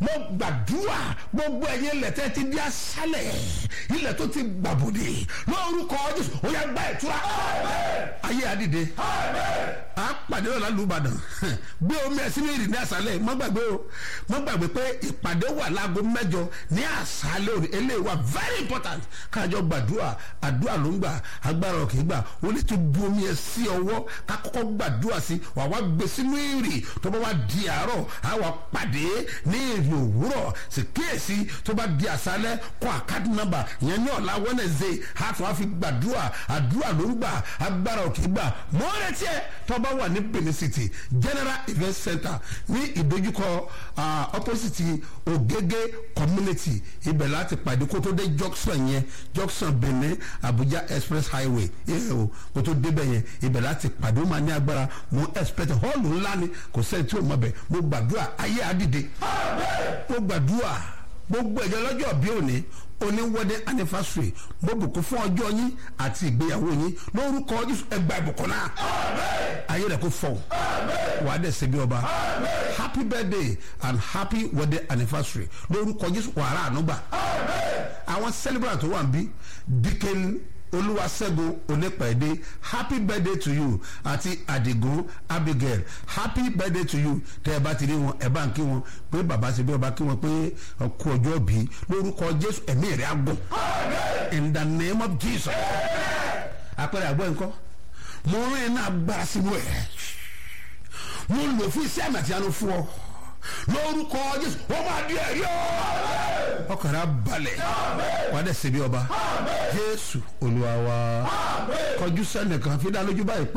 mo gbàdúrà gbogbo ẹ̀yin ilẹ̀ tẹ́ ti di aṣálẹ̀ ilẹ̀ tó ti gbàbòdè lórúkọ jésù ó yá gba ìtura ayé àdìde a pàdé ọ̀la lùbàdàn gbé omi ẹ̀ sínú ìrìn ní àṣálẹ̀ má gbàgbé o má gbàgbé pé ìpàdé wà láago mẹ́jọ ní àṣálẹ̀ òní eléyìí wà very important káàjọ gbàdúrà àdúrà ló ń gbà agbára òkè gbà ó ní tó bu omi ẹ̀ sí ọwọ́ ká kọ́kọ́ gbàdúrà sí wà wá gbé sínú ìrìn tó bá wá di àárọ̀ á wà pàdé ní ìrìn òwúrọ̀ sì kíyèsí tó bá di àṣálẹ̀ kọ́ àkáàdì nọ́mbà ìyẹn ní ọ̀la wednesday á tún á fi gbàdúrà àdúrà ló ń gbà agbára òkè gbà mọ́ retí ẹ̀ tó bá wà ní benin city general event center ní ìdojúkọ opposite ogege community ibẹ̀ láti pàdé kó tó dé junction yẹn junction benin abuja express highway ẹ̀ o kó tó débẹ̀ yẹn ibẹ̀ láti pàdé ó máa ní agbára mo expect hall ńlá ni kò sẹ́ni tí ò mọ̀ bẹ̀ mo gbàdúrà ayé àdìde mo gbàdúrà gbogbo ẹ̀jẹ̀ lọ́jọ́ bí òní oní wedding anniversary mo bùkún fún ọjọ́ yín àti ìgbéyàwó yín lórúkọ jésù ẹgbà ìbùkún náà ayé rẹ̀ kò fọ̀ wàá dẹ̀ ṣe bí ọba happy birthday and happy wedding anniversary lórúkọ jésù wàrà ànúgbà àwọn celebrant tó wà ń bí dikin olúwaṣẹ́gun onípẹ̀ẹ́dé happy birthday to you àti àdìgún abigail happy birthday to you tẹ́ ẹ bá ti rí wọn ẹ bá ń kí wọn pé bàbá ṣe bí ọba kí wọn pé ọkọ ọjọ́ bí lórúkọ jésù ẹ̀mí rẹ̀ á gùn in the name of jesus àpẹẹrẹ àgbọ̀ nǹkan mo rí iná agbára sínú ẹ̀ mo lò fún iṣẹ́ àmì àti àánú fún ọ lórúkọ jésù wọ́n máa di ẹ̀rí ọ́ ọkàn rẹ̀ á balẹ̀ wà á dẹ̀ ṣe bí ọba jésù olúwa wa kọjú sẹ́nìkan fi dá lójú báyìí pé.